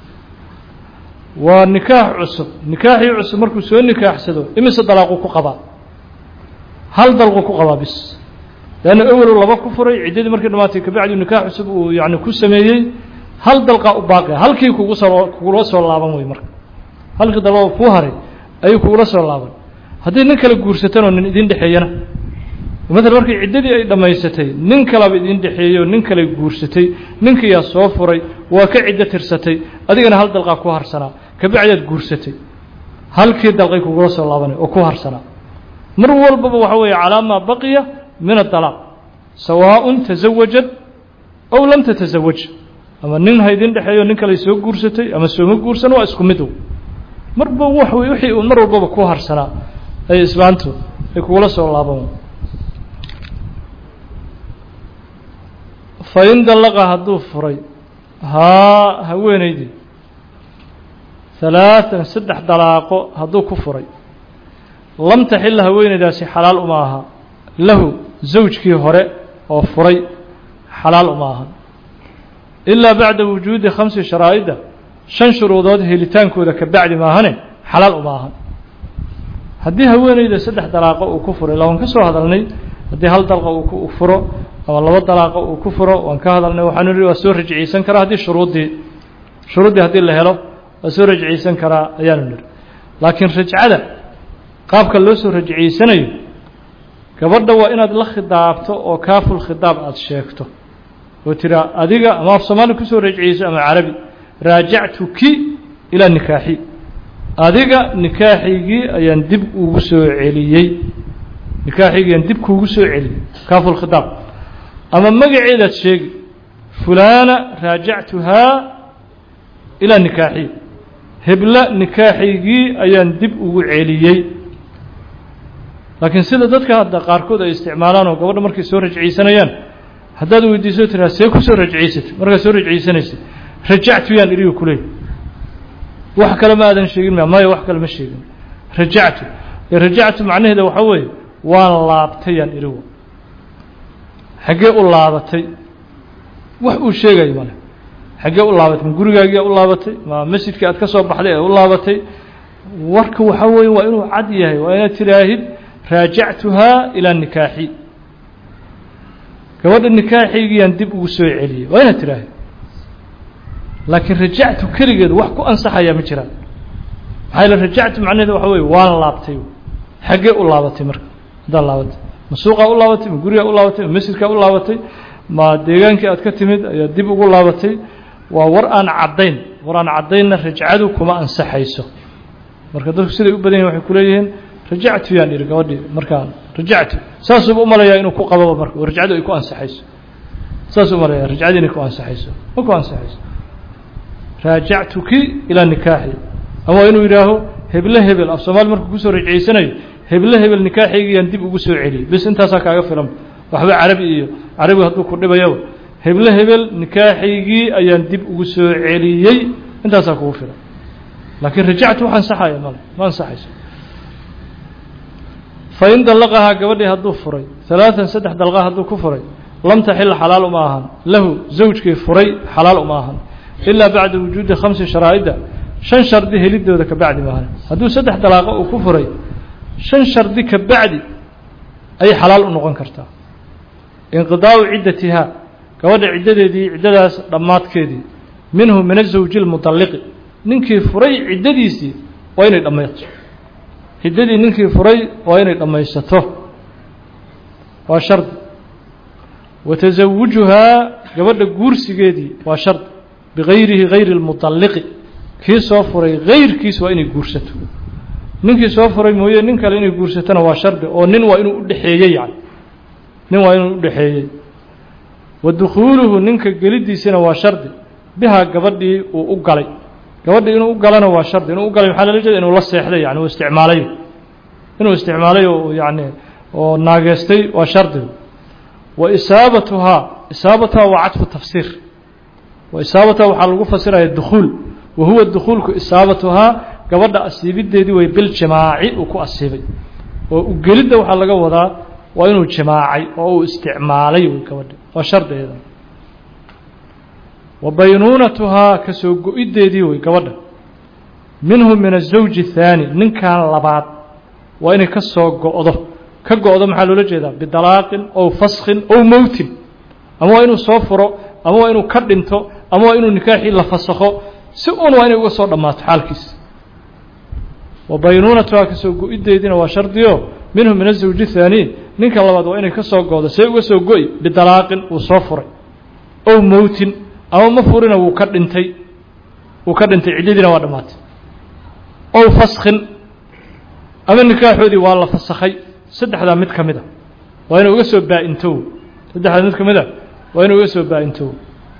waa nikaax cusub nikaaxii cusub markuu soo nikaaxsado imise dalaaquu ku qabaa hal dalquu ku qabaa bis leanna awelu laba ku furay ciddadii markii dhamaatay kabacdi nikaax cusub uu yani ku sameeyey hal dalqaa u baaqia halkii kugu soo kugula soo laaban wey marka halkii dalqo kuu haray ayuu kugula soo laaban haddii nin kale guursatanoo nin idin dhexeeyana maala markii ciddadii ay dhammaysatay nin kalaba idin dhexeeyo nin kale guursatay ninkiyaa soo furay waa ka ciddo tirsatay adigana hal dalqaa ku harsanaa kabacdaad guursatay halkii dalqay kugula soo laabanay oo ku harsanaa mar walbaba waxa weeye calaa maa baqiya min adalaaq sawaaءun tasawajad ow lam tatasawaj ama nin ha idin dhexeeyo nin kale soo guursatay ama sooma guursan waa isku mid marba w wixii uu mar walbaba ku harsanaa ay islaantu ay kugula soo laaban fain dallaqa hadduu furay haa haweenaydii halaatan saddex dalaaqo hadduu ku furay lam taxila haweenaydaasi xalaal uma aha lahu zawjkii hore oo furay xalaal uma aha ilaa bacda wujuudi khamsi sharaa'ida shan shuruudood helitaankooda ka bacdi maahane xalaal uma ahan haddii haweenayda saddex dalaaqo uu ku furay lawan ka soo hadalnay haddii hal dalqa uu ku furo ama laba dalaaqa uu ku furo waan ka hadalnay waxaanu nihi waa soo rajciyeysan karaa haddii shuruuddii shuruuddii haddii la helo waa soo rajciyeysan karaa ayaanu nihi laakiin rajcada qaabka loo soo rajciyeysanayo gabadha waa inaad la khidaabto oo kaaful khidaab aada sheegto oo tiraa adiga ama af soomaali kusoo rajciyeyso ama carabi raajactuki ilaa nikaaxi adiga nikaaxaygii ayaan dib ugu soo celiyey nikaaxaygii ayaan dib kuugu soo celiyey kaaful khidaab ama magaceedaad sheegi fulaana raajactuhaa ilaa nikaaxi hebla nikaaxaygii ayaan dib ugu celiyey laakiin sida dadka hadda qaarkood ay isticmaalaan oo gabadha markay soo rajciyeysanayaan haddaad weydiiso tiraa see ku soo rajciysatay markaad soo rajciysanaysay rajactu yaan iriga kuleey wax kale ma aadan sheegin ma maya wax kale ma sheegin rajactu rajactu macnaheeda waxaa weeye waan laabtay yaan irigu xaggee u laabatay wax uu sheegayo male xaggee u laabatay ma gurigaagiyaa u laabatay ma masjidkii aad ka soo baxday ee u laabatay warka waxaa weeye waa inuu cad yahay waa inaad tiraahid raajactuhaa ilaa nikaaxi gabadha nikaaxaygiyaan dib ugu soo celiyey waa inaad tiraahid laakiin rajactu keligeed wax ku ansaxayaa ma jiraan maxaa yaele rajactu macnaheeda waxa weye waan laabtay xaggee u laabatay marka haddaad laabatay ma suuqaa u laabatay ma gurigaa u laabatay ma masjidkaa u laabatay ma deegaankii aad ka timid ayaa dib ugu laabatay waa war aan caddayn war aan caddaynna rajcadu kuma ansaxayso marka dadku siday u badan yahin waxay kuleeyihiin rajactu yaan ihi gabadhii markaan rajactu saasuuba umalayaa inuu ku qababa marka oo rajcadu ay ku ansaxayso saas u maraya rajcadii inay ku ansaxayso ma ku ansaxayso raajactuki ilaa nikaaxi ama waa inuu yidhaaho heble hebel af soomaali markuu kusoo rajcaysanayo heble hebel nikaaxaygiyaan dib ugu soo celiyey bis intaasaa kaaga filan waxba carabi iyo carabigu hadduu ku dhibayaba heble hebel nikaaxaygii ayaan dib ugu soo celiyey intaasaa kugu filan laakiin rajactu wax ansaxaya male ma ansaxayso fain dallaqahaa gabadhii hadduu furay halaatan saddex dalqa hadduu ku furay lam taxil xalaal uma ahan lahu zawjkii furay xalaal uma ahan ilaa bacda wujuudi khamsi sharaa'ida shan shardi helidooda ka bacdi maahan hadduu saddex dalaaqo uu ku furay shan shardi ka bacdi ayay xalaal u noqon kartaa inqidaa'u ciddatihaa gabadha ciddadeedii ciddadaas dhammaadkeedii minhu min azawji lmudalliqi ninkii furay ciddadiisii waa inay dhammayto ciddadii ninkii furay waa inay dhammaysato waa shardi wa tasawujuhaa gabadha guursigeedii waa shardi bigayrihi gayri lmudalliqi kii soo furay gayrkiis waa inay guursato ninkii soo furay mooye nin kale inay guursatona waa shardi oo nin waa inuu udhexeeyey yani nin waa inuu udhexeeyey wa dukhuuluhu ninka gelidiisina waa shardi bihaa gabadhii uu u galay gabadhii inuu u galana waa shardi inuu u galay maxaa lala jeeda inuu la seexday yani uu isticmaalay inuu isticmaalay oo yani oo naageystay waa shardi wa isaabatuhaa isaabatuhaa waa cadfu tafsiir wa isaabatuhaa waxaa lagu fasiraya dukhuul wa huwa dukhuulku isaabatuhaa gabadha asiibideedii way biljimaaci uu ku asiibay oo ugelidda waxaa laga wadaa waa inuu jimaacay oo uu isticmaalay wy gabadha waa shardigeeda wa baynuunatuhaa ka soo go-ideedii wey gabadha minhu min azawji الthaani ninkan labaad waa inay ka soo go-do ka go-do maxaa loola jeedaa bidalaaqin ow faskhin ow mowtin ama waa inuu soo furo ama waa inuu ka dhinto ama waa inuu nikaaxii la fasakho si un waa inay uga soo dhammaato xaalkiisa wa baynuunatuhaa ka soo go-ideediina waa shardiyo minhu min azawji الthaani ninka labaad waa inay ka soo go-do see uga soo go-i bidalaaqin wuu soo furay ow mowtin ama ma furina wuu ka dhintay wuu ka dhintay ciddadiina waa dhammaatay ow faskhin ama nikaaxoodii waa la fasakhay saddexdaa mid ka mid a waa inuu uga soo baa-intow saddexdaa mid ka mid a waa inuu uga soo baa-intow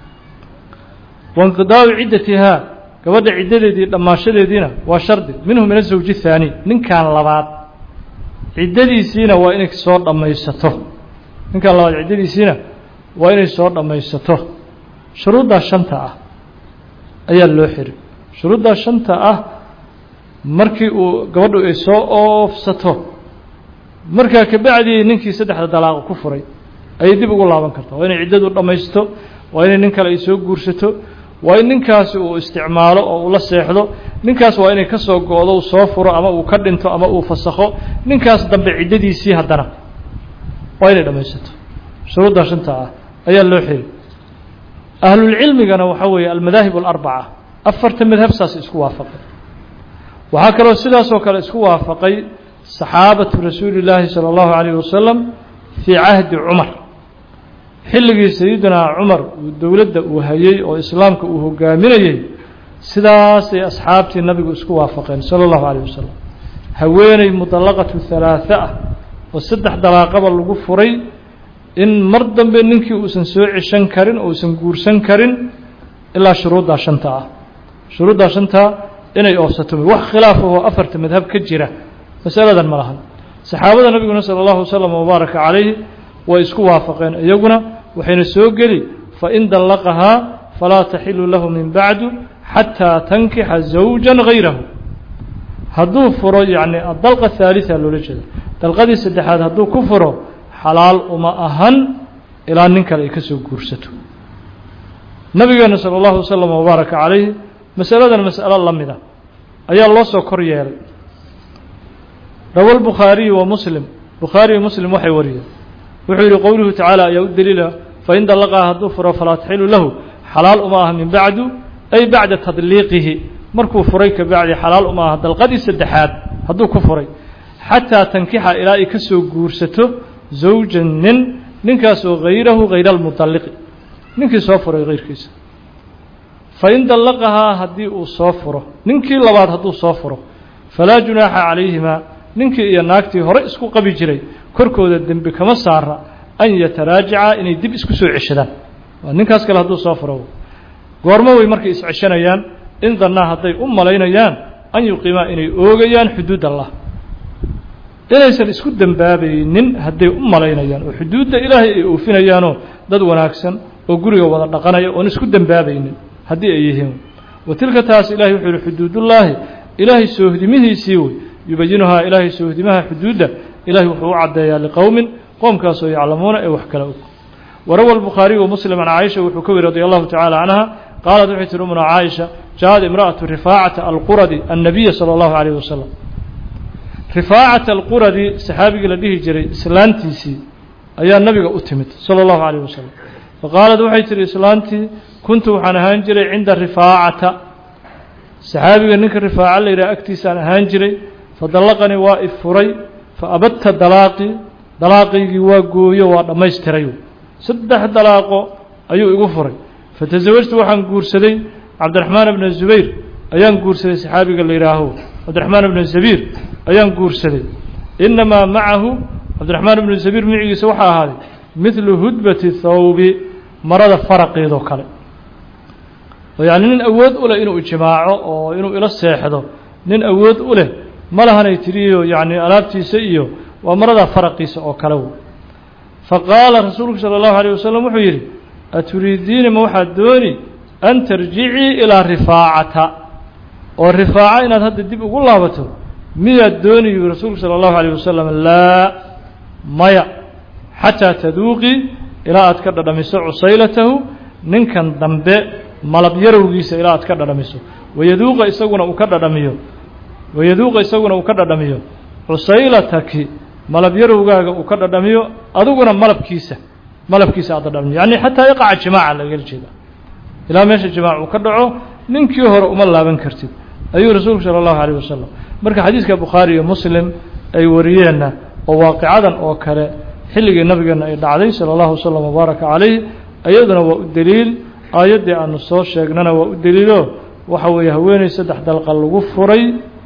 wainqidaa'u ciddatihaa gabadha ciddadeedii dhammaashadeediina waa shardi minhu min azawji الthaani ninkan labaad ciddadiisiina waa inay soo dhammaysato ninkan labaad ciddadiisiina waa inay soo dhammaysato shuruuddaa shanta ah ayaa loo xiri shuruuddaa shanta ah markii uu gabadhu ay soo oofsato markaa kabacdii ninkii saddexda dalaaqo ku furay ayay dib ugu laaban kartaa waa inay ciddadu dhammaysto waa inay nin kale ay soo guursato waa in ninkaasi uu isticmaalo oo uu la seexdo ninkaas waa inay ka soo go-do uu soo furo ama uu ka dhinto ama uu fasakho ninkaas dambe ciddadiisii haddana waa inay dhammaysato shuruuddaa shanta ah ayaa loo xiri ahlulcilmigana waxaa weeye almadaahib alarbaca afarta madhab saas isku waafaqay waxaa kaloo sidaasoo kale isku waafaqay saxaabatu rasuuli llaahi salى اllahu alayh wasalam fii cahdi cumar xilligii sayidinaa cumar uu dowladda uu hayey oo islaamka uu hogaaminayey sidaasay asxaabtii nabigu isku waafaqeen salى اllahu alayh wasalam haweeney mudallaqatu halaaثa ah oo saddex dalaaqaba lagu furay in mar dambe ninkii uusan soo ceshan karin uusan guursan karin ilaa shuruuddaa shanta ah shuruuddaa shantaa inay oofsato wax khilaaf ahoo afarta madhab ka jira masaladan ma lahan saxaabada nabiguna sala allahu wasalam wabaaraka calayhi way isku waafaqeen iyaguna waxayna soo geli fain dallaqahaa falaa taxilu lahu min bacdu xataa tankixa zawja gayrahu hadduu furo yacni adalqa haaliثa loola jeeda dalqadii saddexaad hadduu ku furo xalaal uma ahan ilaa nin kale ay ka soo guursato nabigeena salى اllahu wasalam wabaaraka calayhi masaladan mas'alo la mida ayaa loo soo kor yeelay rawa lbukhaariyu wa muslim bukhaariyo muslim waxay wariyeen wuxuu yihi qowluhu tacaala ayaa u daliila fain dallaqaa hadduu furo falaa taxilu lahu xalaal uma aha min bacdu ay bacda tadliiqihi markuu furay ka bacdi xalaal uma aha dalqadii saddexaad hadduu ku furay xataa tankixa ilaa ay ka soo guursato zawjan nin ninkaasoo hayrahu hayra almudalliqi ninkii soo furay hayrkiisa fain dallaqahaa haddii uu soo furo ninkii labaad hadduu soo furo falaa junaaxa calayhimaa ninkii iyo naagtii hore isku qabi jiray korkooda dembi kama saara an yataraajaca inay dib isku soo ceshadaan ninkaas kale hadduu soo furo goormo way markay isceshanayaan in dannaa hadday u malaynayaan an yuqiimaa inay oogayaan xuduud allah inaysan isku dembaabaynin hadday u malaynayaan oo xuduudda ilaahay ay oofinayaanoo dad wanaagsan oo guriga wada dhaqanaya oon isku dembaabaynin haddii ay yihiin wa tilka taas ilahay wuxuu yihi xuduudullaahi ilaahay soohdimihiisii wey yubayinuhaa ilaahay soohdimaha xuduudda ilahay wuxuu u caddeeyaa liqowmin qoomkaasoo yaclamuuna ee wax kala og warawa albukhaariyu muslim can caaisha wuxuu ka weri radi allahu tacala canha qaalat waxay tihi umuna caaisha jaaءad imra'atu rifaacata alquradi annabiya salى allahu alayh wasalam rifaacata alquradi saxaabigii la dhihi jiray islaantiisii ayaa nabiga u timid salى allahu alayh wasalam faqaalat waxay tihi islaantii kuntu waxaan ahaan jiray cinda rifaacata saxaabiga ninka rifaaca la yidhaha agtiisaan ahaan jiray fadallaqanii waa i furay faabadta dalaaqii dalaaqiygii waa gooyo waa dhammaystiray saddex dalaaqo ayuu igu furay fatasawajtu waxaan guursaday cabdiraxmaan bna zubayr ayaan guursaday saxaabiga la yidhaaho cabdiraxmaan bna zabiir ayaan guursaday inamaa macahu cabdiraxmaan bnu zabiir micigiisa waxaa ahaaday midlu hudbati thawbi marada faraqeedoo kale oo yacni nin awood u leh inuu ijmaaco oo inuu ilo seexdo nin awood u leh ma lahanay tiriyo yacni alaabtiisa iyo waa marada faraqiisa oo kale w faqaala rasuulku salى اllahu alيه wasalam wuxuu yidhi aturiidiina ma waxaad dooni an tarjicii ilaa rifaacata oo rifaaca inaad hadda dib ugu laabato miyaad dooni yuu rasuulku salى اllahu alيه wasalam laa maya xataa taduuqii ilaa aad ka dhadhamiso cusaylatahu ninkan dambe malab yarowgiisa ilaa aad ka dhadhamiso wayaduuqa isaguna uu ka dhadhamiyo wayaduuqa isaguna uu ka dhadhamiyo cusaylataki malab yarowgaaga uu ka dhadhamiyo adiguna malabkiisa malabkiisa aad dhadhamiyo yacni xataa iqaca jimaaca lagala jeeda ilaa meesha jimaac uu ka dhaco ninkii hore uma laaban kartid ayuu rasuulku sala allahu alayh wasalam marka xadiiska bukhaari iyo muslim ay wariyeenna oo waaqicadan oo kale xilligii nabigeenna ay dhacday sala allahu wasalam wabaaraka calayh iyaduna waa u deliil aayaddii aanu soo sheegnana waa u deliilo waxa weeye haweeney saddex dalqa lagu furay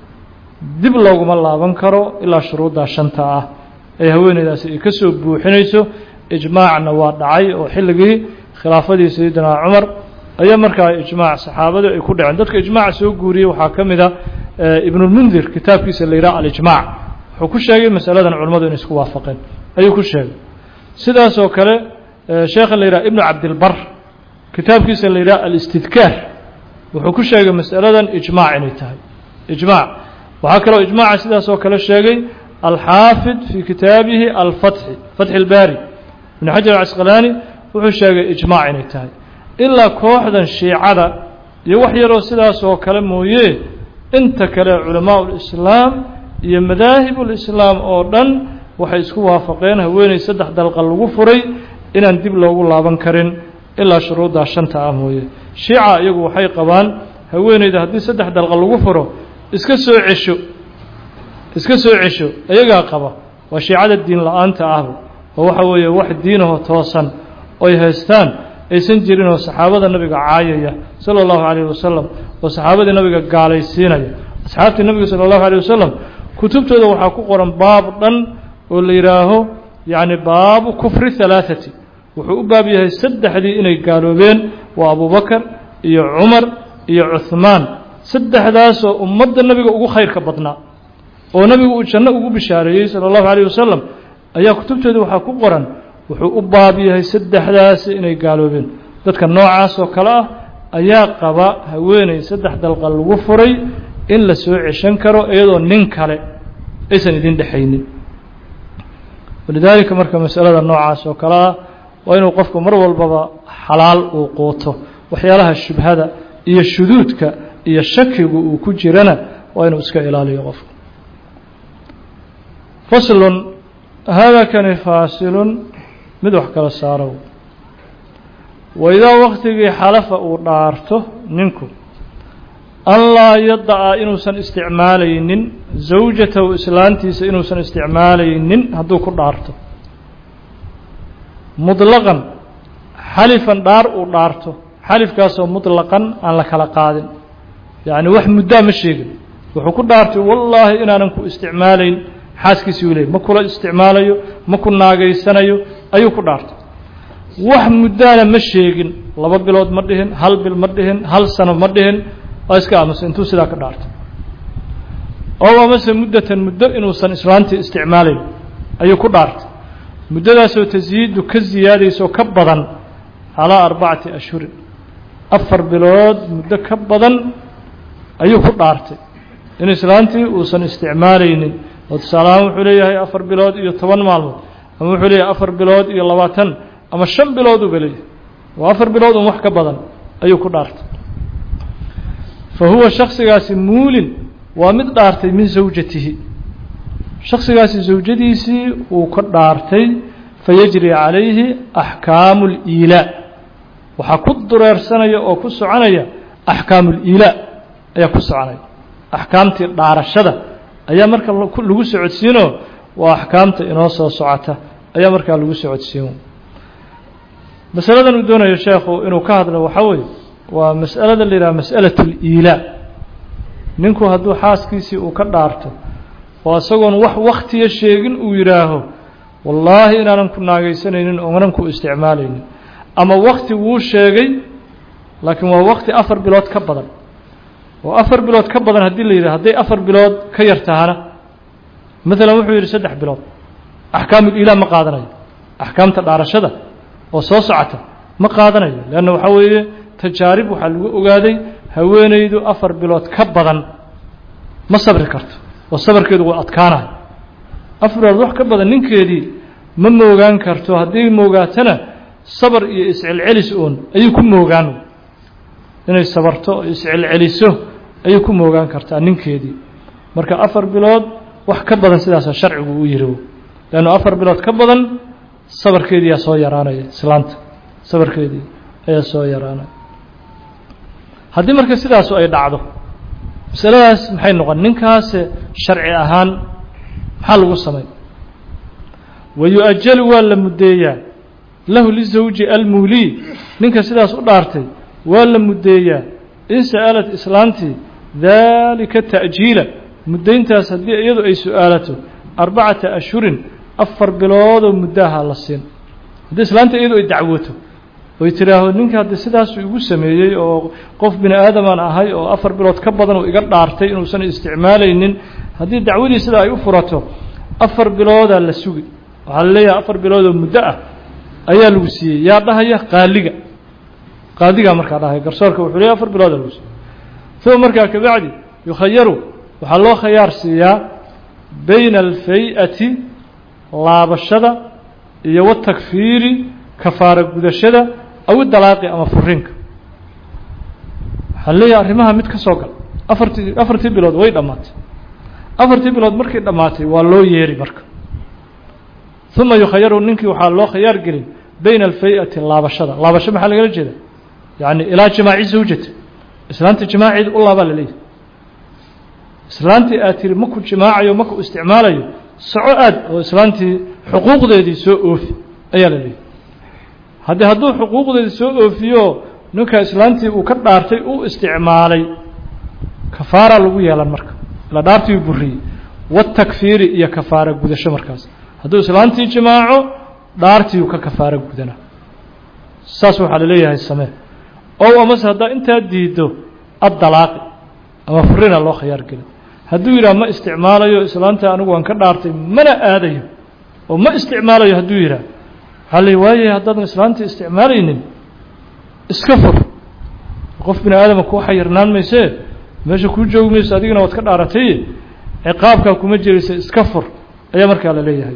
dib looguma laaban karo ilaa shuruuddaa shanta ah ee haweeneydaasi ay ka soo buuxinayso ijmaacna waa dhacay oo xilligii khilaafadii sayidina cumar ayaa markaa ijmaac saxaabadu ay ku dhaceen dadka ijmaaca soo guuriyey waxaa ka mid a ibnulmundir kitaabkiisa la yidhaha alijmaac wuxuu ku sheegay masaladan culimmadu inay isku waafaqeen ayuu ku sheegay sidaasoo kale sheekha la yidhaha ibnu cabdilbar kitaabkiisa la yidhaha alistidkaar wuxuu ku sheegay masaladan ijmaac inay tahay ijmaac waxaa kaloo ijmaaca sidaasoo kale sheegay alxaafid fii kitaabihi alfatxi fatxi اlbaari ibn xajar alcasqalaani wuxuu sheegay ijmaac inay tahay ilaa kooxdan shiicada iyo wax yaroo sidaasoo kale mooye inta kale culamaau lislaam iyo madaahib ulislaam oo dhan waxay isku waafaqeen haweeney saddex dalqa lagu furay inaan dib loogu laaban karin ilaa shuruuddaa shanta ah mooye shiica iyagu waxay qabaan haweeneyda haddii saddex dalqa lagu furo iska soo cesho iska soo cesho iyagaa qaba waa shiicada diin la-aanta ahba oo waxa weeye wax diinahoo toosan oy haystaan aysan jirinoo saxaabada nabiga caayaya sala allahu calayh wasalam oo saxaabadii nabiga gaalaysiinaya asxaabtii nabiga sala allahu alayh wasalam kutubtooda waxaa ku qoran baab dhan oo la yidhaaho yacni baabu kufri halaathati wuxuu u baab yahay saddexdii inay gaaloobeen waa abubakar iyo cumar iyo cuhmaan saddexdaasoo ummadda nabiga ugu khayrka badnaa oo nabigu uu janno ugu bishaareeyey sala allahu calayh wasalam ayaa kutubtooda waxaa ku qoran wuxuu u baab yahay saddexdaasi inay gaaloobeen dadka noocaas oo kale ah ayaa qaba haweeney saddex dalqa lagu furay in la soo ceshan karo iyadoo nin kale aysan idin dhexaynin walidaalika marka masalada noocaas oo kale ah waa inuu qofku mar walbaba xalaal uu quuto waxyaalaha shubhada iyo shuduudka iyo shakigu uu ku jirana waa inuu iska ilaaliyo qofku faslun hada kani faasilun mid wax kala saaro waidaa waktigii xalafa uu dhaarto ninku an laa yada'a inuusan isticmaalaynin zawjatahu islaantiisa inuusan isticmaalaynin hadduu ku dhaarto muطlaqan xalifan dhaar uu dhaarto xalifkaasoo muطlaqan aan la kala qaadin yacni wax muddaa ma sheegin wuxuu ku dhaartay wallaahi inaanan ku isticmaalayn xaaskiisii u leey ma kula isticmaalayo ma ku naagaysanayo ayuu ku dhaartay wax muddaana ma sheegin laba bilood ma dhihin hal bil ma dhihin hal sano ma dhihin waa iska aamusay intuu sidaa ka dhaartay oo amase muddatan muddo inuusan islaantii isticmaalayn ayuu ku dhaartay muddadaasoo tasyiidu ka siyaadayso ka badan calaa arbacati ashhurin afar bilood muddo ka badan ayuu ku dhaartay in islaantii uusan isticmaalaynin oo tusaalahaan wuxuu leeyahay afar bilood iyo toban maalmood ama wuxuu leeyahay afar bilood iyo labaatan ama shan bilood uba leeyahay waa afar bilood un wax ka badan ayuu ku dhaartay fa huwa shaksigaasi muulin waa mid dhaartay min zawjatihi shaksigaasi zawjadiisii uu ka dhaartay fayajri calayhi axkaamu اliilaa waxaa ku dureersanaya oo ku soconaya axkaamu اliilaa ayaa ku soconaya axkaamtii dhaarashada ayaa marka lagu socodsiinoo waa axkaamta inoo soo socota ayaa markaa lagu socodsiin masaladan uu doonayo sheekhu inuu ka hadlo waxaa weeye waa mas'alada la yidhaha mas'alaة اliilaa ninku hadduu xaaskiisii uu ka dhaarto oo isagoon wax waktiya sheegin uu yidhaaho wallaahi inaanan ku naagaysanaynin oonan ku isticmaalaynin ama wakti wuu sheegay laakiin waa wakti afar bilood ka badan oo afar bilood ka badan haddii la yidhaha hadday afar bilood ka yar tahana maalan wuxuu yidhi saddex bilood axkaamul-ilaa ma qaadanayo axkaamta dhaarashada oo soo socota ma qaadanayo leanna waxaa weeye tajaarib waxaa lagu ogaaday haweenaydu afar bilood ka badan ma sabri karto oo sabarkeedu waa adkaanayo afar bilood wax ka badan ninkeedii ma moogaan karto haddii moogaatana sabar iyo iscelcelis oon ayuu ku moogaan inay sabarto oo iscelceliso ayay ku moogaan kartaa ninkeedii marka afar bilood wax ka badan sidaasa sharcigu u yiri leannu afar bilood ka badan sabarkeediiyaa soo yaraanaya islaanta sabarkeedii ayaa soo yaraanaya haddii marka sidaasu ay dhacdo masaladaas maxay noqon ninkaas sharci ahaan maxaa lagu samay wa yu-ajalu waa la muddeeyaa lahu lizawji almuulii ninka sidaas u dhaartay waa la muddeeyaa in sa'alat islaantii daalika ta'jiila muddayntaas haddii iyadu ay su-aalato arbacata ashhurin afar biloodoo muddaha la siin haddii islaanta iyadu ay dacwoto oy tidhaahdo ninka haddii sidaasuu igu sameeyey oo qof bini aadamaan ahay oo afar bilood ka badan uu iga dhaartay inuusan isticmaalaynin haddii dacwadii sida ay u furato afar biloodaa la sugi waxaa la leeyahay afar biloodoo muddo ah ayaa lagu siiyey yaa dhahaya qaaliga qaadigaa markaa dhahaya garsoorka wuxuu leeyahy afar biloodaa lagu siiyey uma markaa kabacdi yukhayaru waxaa loo khayaar siiyaa bayna alfay-ati laabashada iyo watakfiiri kafaara gudashada aw dalaaqi ama furiinka waxaa leeyahay arrimaha mid ka soo gal afartii afartii bilood way dhammaatay afartii bilood markay dhammaatay waa loo yeeri marka uma yukhayaru ninkii waxaa loo khayaar gelin bayna alfay-ati laabashada laabasho maxaa lagala jeeda yacni ilaa jimaaci zawjati islaantii jimaaceed u laabaa la leeyahay islaantii aad tiri maku jimaacayo maku isticmaalayo soco aad oo islaantii xuquuqdeedii soo oofi ayaa la leeyahay haddii hadduu xuquuqdeedii soo oofiyo ninka islaantii uu ka dhaartay u isticmaalay kafaara lagu yeelan marka ila dhaartii buriyey watakfiiri iyo kafaara gudasho markaas hadduu islaantii jimaaco dhaartiiu ka kafaara gudana saas waxaa la leeyahay samee ow amase haddaa intaa diiddo addalaaqi ama furina loo khayaar gelin hadduu yidhaha ma isticmaalayo islaanta anigu waan ka dhaartay mana aadayo oo ma isticmaalayo hadduu yidhaha waxaa la waayay haddaadan islaantii isticmaalaynin iska fur qof bini aadama kuu xayirnaan maysee meesha kuu joogi mayso adigana waad ka dhaaratay ciqaabkaa kuma jiraysa iska fur ayaa markaa la leeyahay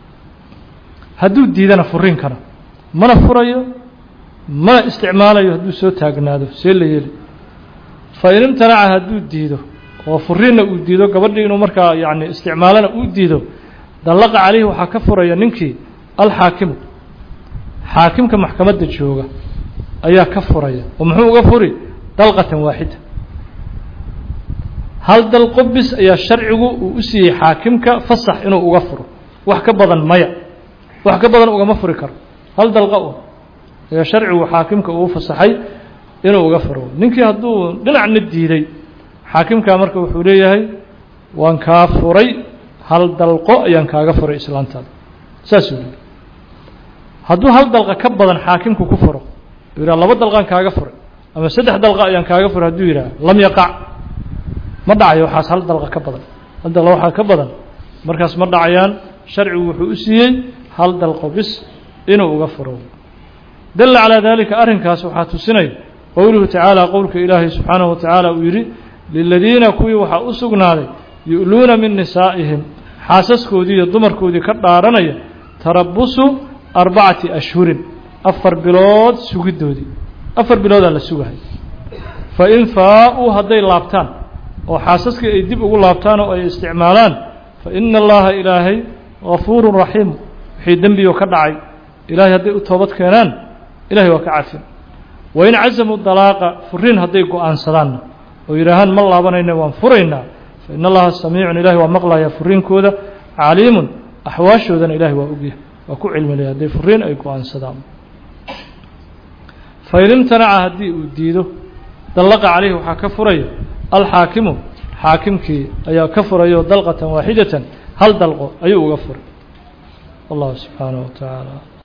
hadduu diidana furinkana mana furayo mana isticmaalayo hadduu soo taagnaado see la yeeli fa in imtanaca hadduu diido oo furinna uu diido gabadhii inuu markaa yacni isticmaalana uu diido dallaqa calayhi waxaa ka furaya ninkii alxaakimu xaakimka maxkamadda jooga ayaa ka furaya oo muxuu uga furi dalqatan waaxida hal dalqo bis ayaa sharcigu uu u siiyey xaakimka fasax inuu uga furo wax ka badan maya wax ka badan ugama furi karo hal dalqa un ayaa sharcigu xaakimka uu fasaxay inuu uga furo ninkii hadduu dhinacna diiday xaakimkaa marka wuxuu leeyahay waan kaa furay hal dalqo ayaan kaaga furay islaantaada saasuu leeyahy hadduu hal dalqa ka badan xaakimku ku furo uu yidhaha laba dalqaan kaaga furay ama saddex dalqa ayaan kaaga furay hadduu yidhaha lam yaqac ma dhacayo waxaas hal dalqa ka badan hal dalqa waxaa ka badan markaas ma dhacayaan sharcigu wuxuu u siiyey hal dalqo bis inuu uga furo dalla calaa dalika arrinkaas waxaa tusinaya qowluhu tacaala qowlka ilaahay subxaanahu wa tacaala uu yidhi liladiina kuwii waxaa u sugnaaday yu'luuna min nisaa'ihim xaasaskoodii iyo dumarkoodii ka dhaaranaya tarabusu arbacati ashhurin afar bilood sugiddoodii afar biloodaa la sugahay fa in faa-uu hadday laabtaan oo xaasaskii ay dib ugu laabtaan oo ay isticmaalaan fa ina allaha ilaahay gafuurun raxiim wixii dembiyo ka dhacay ilaahay hadday u toobad keenaan ilahay waa ka cafin wain cazamuu dalaaqa furiin hadday go-aansadaanna oo yidhaahaan ma laabanayna waan furaynaa fa in allaha samiicun ilahay waa maqlayaa furiinkooda caliimun axwaashoodana ilahay waa ogyahay waa ku cilmilaya hadday furiin ay go-aansadaan fain imtanaca haddii uu diido dallaqa calayhi waxaa ka furaya alxaakimu xaakimkii ayaa ka furayo dalqatan waaxidatan hal dalqo ayuu uga furay wallahu subxaanaه wa tacaala